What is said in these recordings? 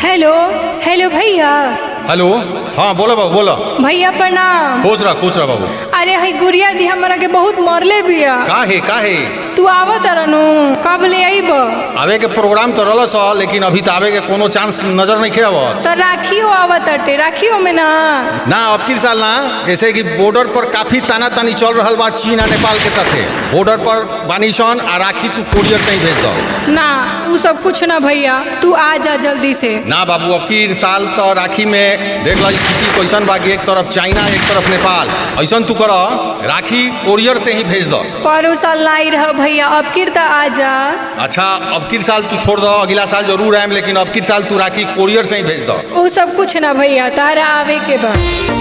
hello hello भैया hello हाँ बोलो बाबू बोलो भैया प्रणाम खुश रहा खुश रहा बाबू अरे हई गुड़िया दी हमरा के बहुत मरले बिया काहे काहे तू आवत रहनु कब ले आईब आवे के प्रोग्राम तो रहल सा लेकिन अभी तो आवे के कोनो चांस नजर नहीं आवत तो राखियो आवत अटे राखियो में ना ना अब की साल ना जैसे कि बॉर्डर पर काफी ताना तानी चल रहा बा चीन आ नेपाल के साथे बॉर्डर पर बानिशन आ राखी तू कोरियर से ही भेज दो ना उ सब कुछ ना भैया तू आ जा जल्दी से ना बाबू अब की साल तो राखी में देख लो स्थिति कैसन बा कि एक तरफ चाइना एक तरफ नेपाल ऐसा तू कर राखी कोरियर से ही भेज दो परो साल लाई रह भैया अब किर त आ जा अच्छा अब की साल तू छोड़ दो अगला साल जरूर आएम लेकिन अब की साल तू राखी कोरियर से ही भेज दो उ सब कुछ ना भैया तारा आवे के बा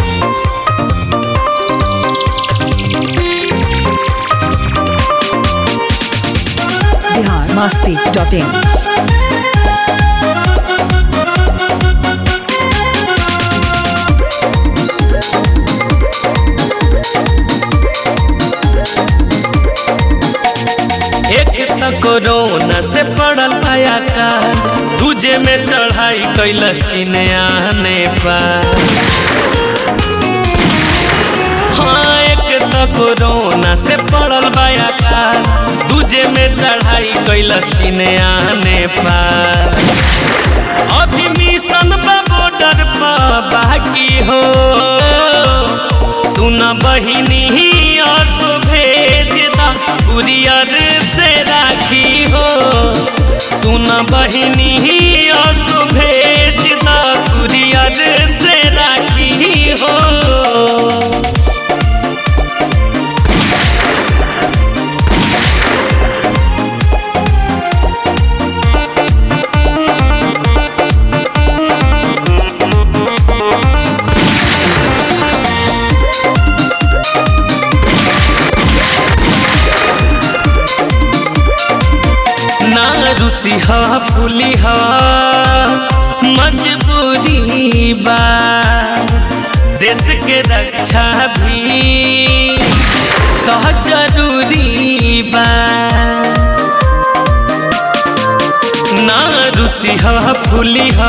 बिहार मस्ती डॉट इन एक त कोरोना से पड़ल पाया का दूजे में चढ़ाई कैलस चीन आने पर हाँ एक त कोरोना से पड़ल पाया का दूजे में चढ़ाई कैलस चीन आने पर अभी मिशन बा बॉर्डर पर बाकी हो सुन बहिनी असो भेज दा कुरियर से राखी हो सुन बहिनी असो भेज दा कुरियर से राखी हो ना रुसी हा फूली हा मजबूरी बा देश के रक्षा भी तो जरूरी बा ना रुसी हा फूली हा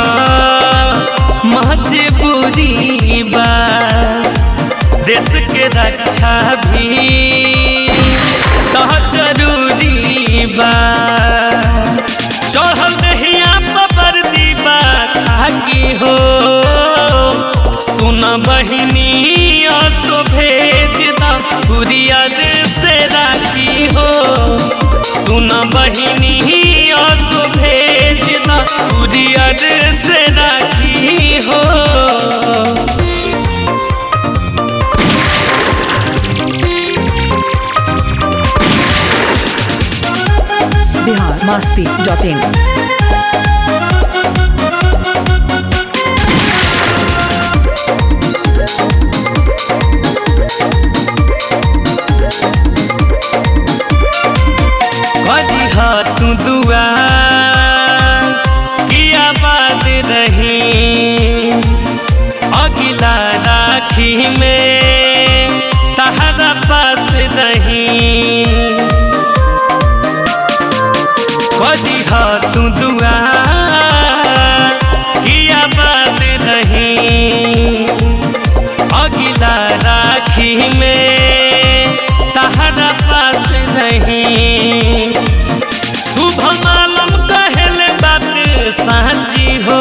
मजबूरी बा देश के रक्षा भी तो जरूरी बा चढ़ल दहिया पर दीबा ताकि हो सुन बहिनी असो भेज दा कुरियर से राखी हो सुन बहिनी असो भेज दा कुरियर से राखी हो बिहार मस्ती डॉट इन कदी हाथ दुआ किया बात रही अगिला राखी में तहरा पास रही कदी हाथ दुआ किया बात रही अगिला राखी में तहरा पास नहीं शुभ मालम कहल बात साची हो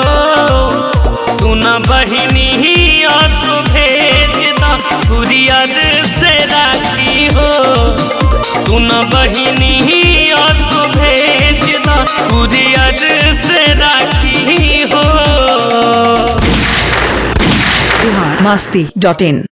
सुन बहिनी असो भेज दा कुरियर से राखी हो सुन बहिनी असो भेज दा कुरियर से राखी हो बिहार मस्ती डॉट इन